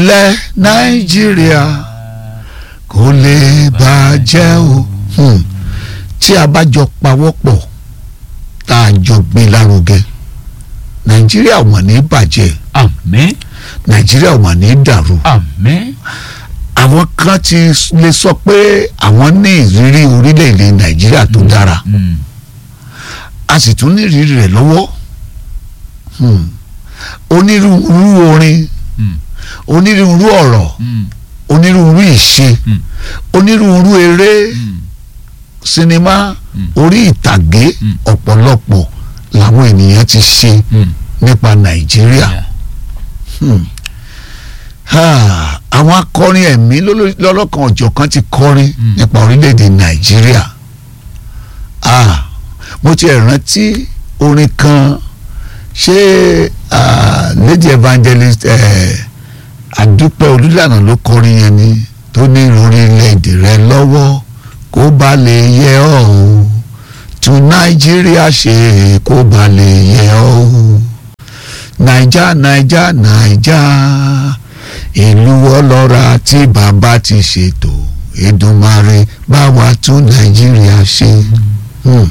ilẹ̀ nàìjíríà kò lè bàjẹ́ o Hmm. tí a bá jọ pawọ́pọ̀ tá a jọ gbé lárugẹ nàìjíríà wọ́n ní bàjẹ́ àmín nàìjíríà wọ́n ní dàrú àmín àwọn kan ti lè sọ pé àwọn ní ìrírí orílẹ̀-èdè nàìjíríà tó dára Mm. a sì tún ní ìrírí rẹ̀ lọ́wọ́ Hmm. onírúurú orin Mm. onírúurú ọ̀rọ̀ Mm. onírúurú ìṣe Mm. onírúurú eré Mm. sinimá Mm. orí ìtàgé Mm. ọ̀pọ̀lọpọ̀ làwọn ènìyàn ti ṣe Mm. nípa nàìjíríà Yeah. Hmm. Ah, àwọn akọrin ẹ̀mí lóló- lọ́lọ́kan ọ̀jọ̀kan ti kọrin Mm. nípa orílẹ̀-èdè nàìjíríà Ah, mo ti ẹ̀ rántí orin kan ṣé ah, lady evangelist eh, àdúpẹ́ olùlànà ló kọrin yẹn ni tó ní orílẹ̀-èdè rẹ lọ́wọ́ kó bá lè yẹ ọ́ o tún nàìjíríà ṣe kó bá lè yẹ ọ́ o naija naija naija ìlú ọlọ́ra tí bàbá ti ṣètò Èdùmàrè bá wa tún nàìjíríà ṣe. Hmm.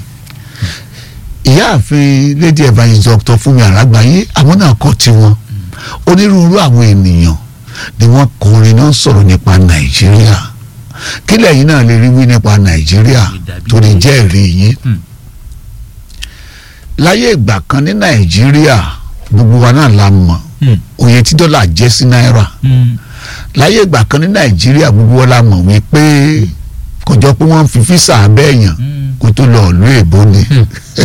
ìyáàfin lady evangelist dr Fúnmi Àràgbáyé àwọn náà kọ tiwọn onírúurú àwọn ènìyàn ni wọ́n kọrin náà sọ̀rọ̀ nípa nàìjíríà kí lẹ́yìn náà lè rí wí nípa nàìjíríà tó lè jẹ́ ẹ̀rí yín Hmm. láyé ìgbà kan ní nàìjíríà gbogbo wa náà la mọ̀ Mm. òye tí dọ́là jẹ́ sí náírà Mm. láyé ìgbà kan ní nàìjíríà gbogbo wa la mọ̀ wípé kò jọ pé wọ́n ń fi físà abẹ́yàn Mm. kó tó lọ ìlú èbó ni Hmm.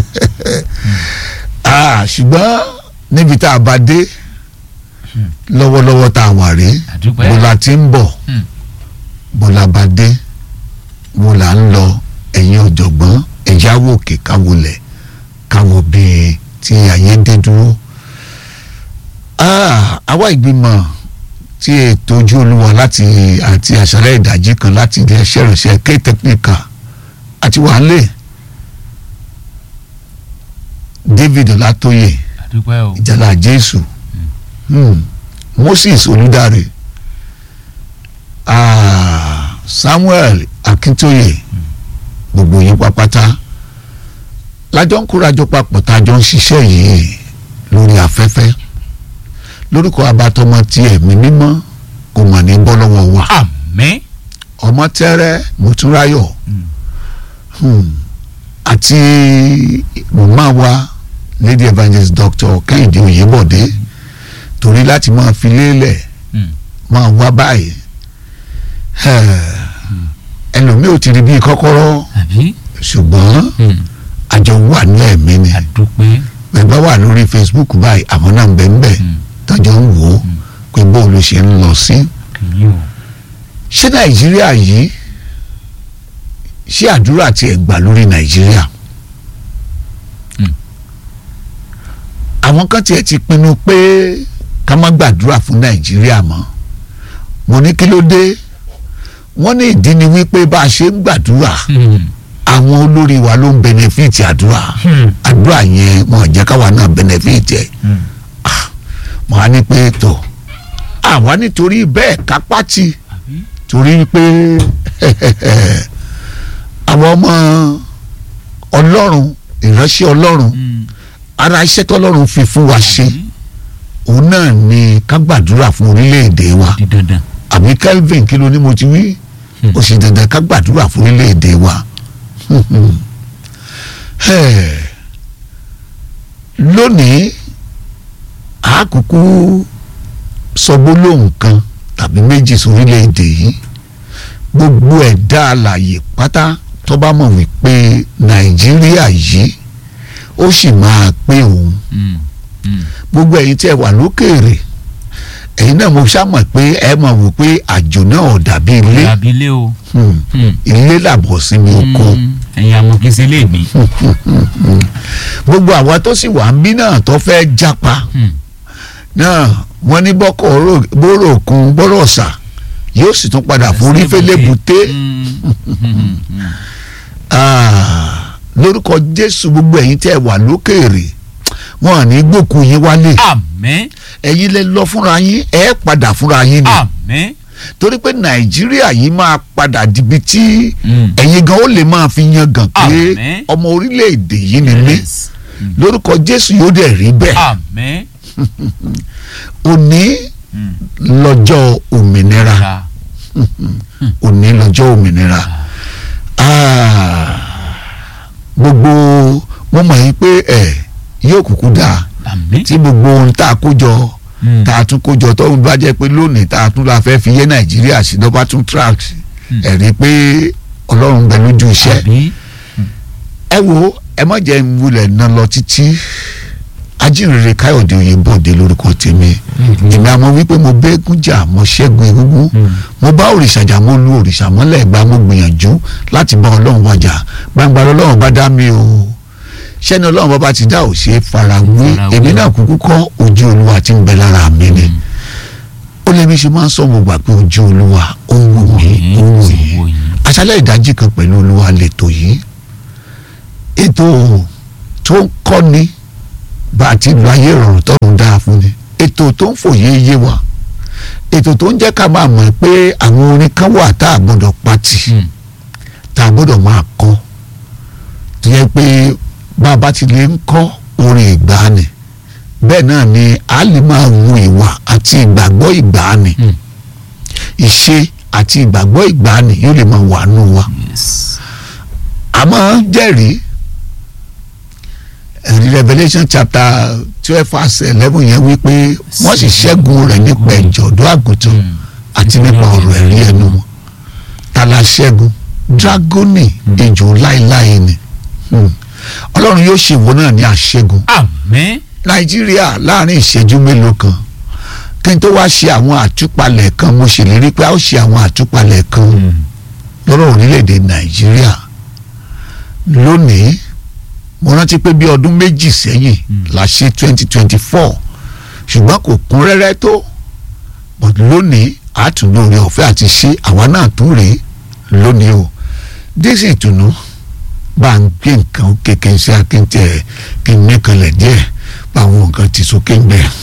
Ah, ṣùgbọ́n níbi tá a bá dé lọ́wọ́lọ́wọ́ tá a wà rí àdúpẹ́ bó la ti ń bọ̀ Hmm. bó la bá dé bó la ń lọ ẹ̀yin ọ̀jọ̀gbọ́n ẹ̀já wò kè káwọlẹ̀ káwọ bíi tí ayé dé dúró. Ah, àwa ìgbìmọ̀ tí ètò ojú olúwa láti àti àṣálẹ́ ìdájí kan láti ilé iṣẹ́ ìrìnsẹ̀ ké tẹkíníkà àti wàhálẹ̀ David Ọlátóyè àdúpẹ́ o ìjàlá Jésù hmm. Moses Olùdarí ah, Samuel Akíntóyè gbogbo yín pápátá lájọ ń kórajọ papọ̀ tá a jọ ń ṣiṣẹ́ yìí lórí afẹ́fẹ́ lórúkọ abatọmọ tí ẹ̀mí mímọ́ kò mà ní bọ́ lọ́wọ́ wa àmín ọmọ tẹ́rẹ́ mùtúráyọ̀ Mm. hmm. àti màmá wa lady evangelist doctor kẹ́hìndé oyèbọ̀dé torí láti máa fi lélẹ̀ Mm. máa wá báyìí ẹlòmíì ò ti rí bí kọ́kọ́rọ́ àbí ṣùgbọ́n Mm. àjọ wà ní ẹ̀mí ni àdúpẹ́ bẹ́ẹ̀ wà lórí facebook báyìí àwọn náà ń bẹ ń bẹ Mm. tọ́jọ́ ń wò ó Mm. pé bóòlù ṣe ń lọ sí. kìí o ṣé nàìjíríà yìí ṣé àdúrà tí ẹ gbà lórí nàìjíríà Mm. àwọn kan tiẹ̀ ti pinnu pé ká má gbàdúrà fún nàìjíríà mọ́ mo ní kí ló dé wọ́n ní ìdí ni wípé bá a ṣe ń gbàdúrà Mm. àwọn olórí wa ló ń bẹnẹfíìtì àdúrà Mm. àdúrà yẹn wọn ò jẹ́ káwa náà bẹnẹfíìtì ẹ̀ Mm. mo á ní pé tó àwa nítorí bẹ́ẹ̀ kápá ti àbí torí pé àwọn ọmọ ọlọ́run ìránṣẹ́ ọlọ́run Mm. ara iṣẹ́ tọ́lọ́run fi fún wa ṣe àbí òun náà ni ká gbàdúrà fún orílẹ̀-èdè wa di dandan àbí Kelvin kí ló ní mo ti wí Hmm. ó sì dandan ká gbàdúrà fún orílẹ̀-èdè wa Eh, lónìí àákùkù sọ gbólóhùn kan tàbí méjì sórílẹ̀-èdè yìí gbogbo ẹ̀dá alàyè pátá tó bá mọ̀ wípé Nàìjíríà yìí ó sì máa pé òun Mm. Mm. gbogbo ẹ̀yin tí ẹ wà lókèèrè ẹ̀yin náà mo ṣàmọ̀ pé ẹ mọ̀ wò pé àjò náà ò dàbí ilé abilé o Hmm. Mm. ilé làbọ̀ sí mi oko Mm. ẹ̀yin amọ̀kínsẹ́ lè mí gbogbo àwa tó sì wà ń bí náà tó fẹ́ jápa Mm. náà wọ́n ní bọ́kọ̀ oró- bóró òkun bọ́rọ̀ ọ̀sà yóò sì tún padà forí fẹ́lẹ́ buté Mm. Mm. Mm. Ah, lórúkọ Jésù gbogbo ẹ̀yin tí ẹ wà lókèèrè wọn à ní gbòkú yín wálé àmín ẹ̀yin lè lọ fúnra yín ẹ̀ padà fúnra yín ni àmín torí pé nàìjíríà yìí máa padà dibi tí Mm. ẹ̀yin gan ó lè máa fi yan gàn pé Àmín. ọmọ orílẹ̀-èdè yìí ni mí Yes. lórúkọ jésù yóò dẹ̀ rí bẹ́ẹ̀ àmín òní Mm. lọ́jọ́ òmìnira Ra. òní lọ́jọ́ òmìnira Ah, gbogbo mo mọ̀ yín pé ẹ̀ yóò kúkú dáa àmín tí gbogbo ohun tá a kó jọ Mm. tá a tún kó jọ tó ń bá jẹ́ pé lónìí tá a tún la fẹ́ fi yé nàìjíríà sí lọ́ba tún tracks Mm. ẹ̀ rí i pé ọlọ́run bẹ lójú iṣẹ́ àmín ẹ wo ẹ má jẹ́ ń wulẹ̀ ná lọ títí ajínrere káyọ̀dé oyèbọ̀dé lórúkọ tèmi èmi àmọ́ wípé mo bẹ́ẹ̀gùn jà mo ṣẹ́gun egungun Mm. mo bá òrìṣà jà mo lu òrìṣà mọ́lẹ̀ gba mo gbìyànjú láti bá ọlọ́run wájà gbangba ọlọ́run bá dá mi o ṣẹ́ni ọlọ́run bá bá ti dá ò ṣe é farawé Farawé. èmi náà kúkú kọ́ ojú olúwa tí ń bẹ lára mi ni ó lè mi ṣe máa ń sọ mo gbà pé ojú olúwa ó ń wò mí ó ń wò yín Wò yín. aṣálẹ̀ ìdájí kan pẹ̀lú olúwa lẹ́tọ̀ yìí ètò tó ń kọ́ni bá a ti lu ayé ìrọ̀rùn tọ́run dáa fún ni ètò tó ń fòye yé wa ètò tó ń jẹ́ ká máa mọ̀ pé àwọn orin kan wà tá a gbọ́dọ̀ pati Mm. tá a gbọ́dọ̀ máa kọ́ tó yẹ pé bá a bá ti lè ń kọ́ orin ìgbàanì bẹ́ẹ̀ náà ni a lè máa wu ìwà àti ìgbàgbọ́ ìgbàanì Mm. ìṣe àti ìgbàgbọ́ ìgbàanì yóò lè máa wà nù wa Yes. àmọ́ jẹ́rìí ẹ̀rí Revelation chapter twelve verse eleven yẹn wípé wọ́n sì ṣẹ́gun rẹ̀ nípa ẹ̀jọ̀ ọ̀dọ́ àgùntàn Mm. àti nípa ọ̀rọ̀ ẹ̀rí ẹnu wọn ta la ṣẹ́gun dragoni ejò láéláé ni Hmm. ọlọ́run yóò ṣe ìwọ náà ní àṣẹ́gun àmín nàìjíríà láàrin ìṣẹ́jú mélòó kan kí n tó wá ṣe àwọn àtúpalẹ̀ kan mo ṣèlérí pé a ó ṣe àwọn àtúpalẹ̀ kan Mm. lọ́rọ̀ orílẹ̀-èdè nàìjíríà lónìí mo rántí pé bí ọdún méjì sẹ́yìn Mm. la ṣe twenty twenty four ṣùgbọ́n kò kún rẹ́rẹ́ tó but lónìí àtúndóore ọ̀fẹ́ àti ṣe àwa náà tún rèé lónìí o dísì ìtùnú bá ń gbé nǹkan kékeré sí akéńtẹ̀ kí n mẹ́kànlẹ̀ díẹ̀ bá àwọn nǹkan ti sókè ń bẹ̀.